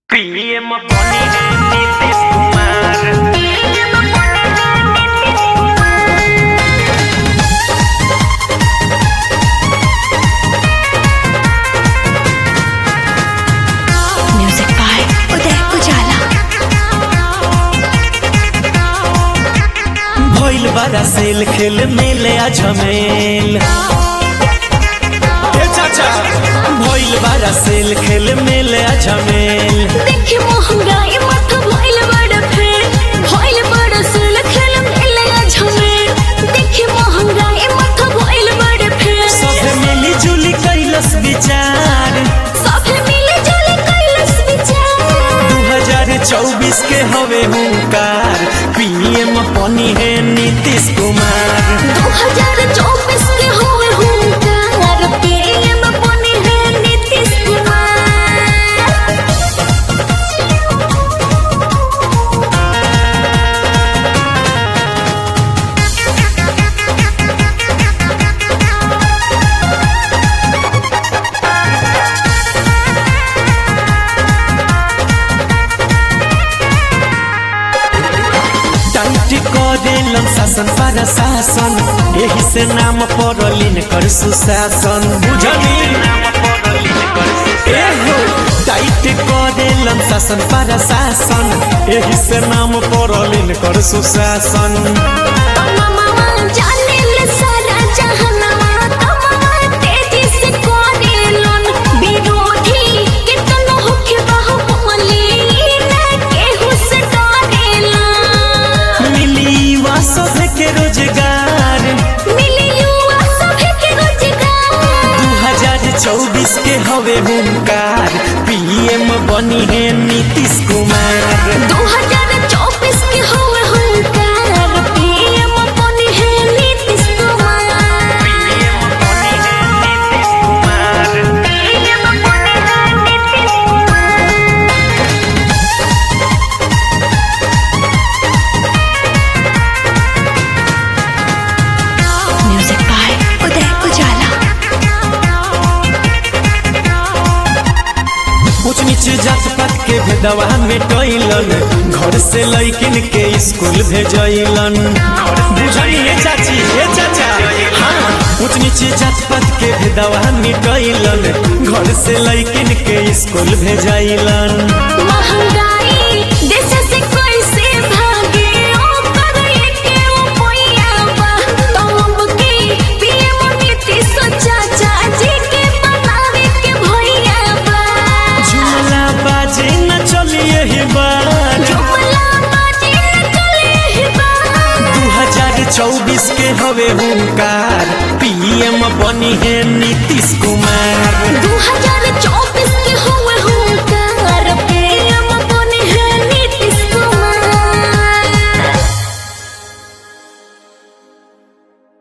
PM बनी है Nitish Kumar music by Uday उजाला भइल बारा सेल खेल मेले आ झमेल ए चाचा भइल बारा सेल खेल मेले आ झमेल देखी महंगाई माथा भइल बड़ फेर भइल बड़ सुल खेल मेले झमे देखी महंगाई माथा भइल बड़ फेर सब मिली जुली कैलस विचार सभे मिले जुले कैलस विचार 2024 के हवे हुंकार पीएम बनी है नीतीश कुमार 2024 के होए हुंकार पीएम बने हैं नीतीश कुमार टाइट करेलन शासन पर शासन एही से नाम पड़लिन कर सुशासन बुझली एहो टाइट करेलन शासन पर शासन एही से नाम पड़लिन कर सुशासन मामा जाने ले सारा जहानमा तमार तेजी से करेलन विरोधी कितनो होके बाहुबली ना केहू से डरेलन मिली युवा सब के रोजगार मिली युवा सभे के रोजगार 2024 के हवे हुंकार पीएम बनी है नीतीश कुमार 2024 के होए हुंकार पीएम बने हैं नीतीश कुमार पीएम बनी है नीतीश कुमार पीएम बने हैं नीतीश कुमार म्यूजिक बाय उदय उजाला ऊंच नीच जात पात के भेदवा मिटैलन घर से लैकिन के स्कूल भेजैलन बुझली हे चाची हे चाचा हाँ ऊंच नीच जात पात के भेदवा मिटैलन घर से लैकिन के स्कूल भेजैलन महंगाई देश से कैसे भागे ओकर एके उपाया बा तब के पीएम नीतीश चाचा जी के बनावे के भैया बा झूला बाजे न चलिए ही बार जुमला बाजी न चले ही बा 2024 के हवे हुंकार पीएम बनी है नीतीश कुमार